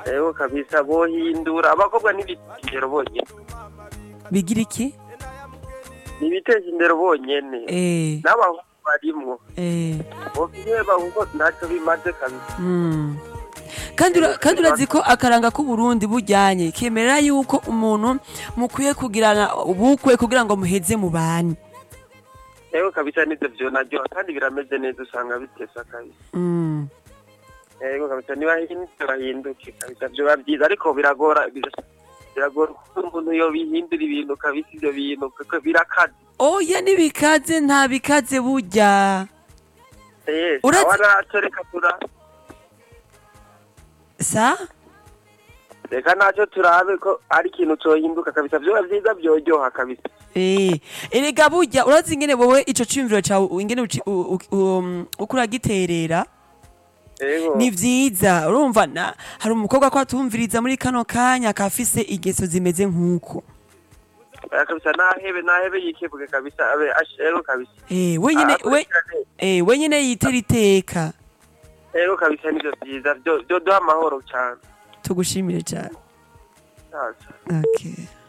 Ego kabisa bohindura abakobwa ntibiteza indero bonyene bigira iki ntibiteza indero bonyene eh n'abahungu barimwo eh bofiheba kuko ntacyo bimaze kabisa Mm. kandi ura- kandi urazi ko akaranga k'uburundi bujyanye kemerera yuko umuntu mukwiye kugirana ubukwe kugira ngo muheze mu bane Ego kabisa nivyo vyonaryoha kandi birameze neza usanga bitesa kabisa Mm. Ego kabisa nibahindura bahinduke kabisa vyoba vyiza ariko biragora bir- biragora kuko umuntu yobihindura ibintu kabisa ivyo bintu kuko birakaze oya n'ibikaze nta bikaze burya Eh, Uretse- sawa naco reka tura sa reka naco turabe ko ari ikintu cohinduka kabisa vyoba vyiza vyoryoha kabisa Eh, erega burya urazi ingene wowe ico ciyumviro cawe ingene uci- u- u- um, uko uragiterera Ego ni vyiza urumva na hari umukobwa ko atumviriza muri kano kanya akafise ingeso zimeze nk'uko Oya kabisa nahebe nahebe yikebuke kabisa abe ashero kabisa eh wenyine we Akurikirane. eh wenyine yitera iteka Ego kabisa nivyo vyiza vyo vyoduha amahoro cane tugushimire cyane Sasa. okay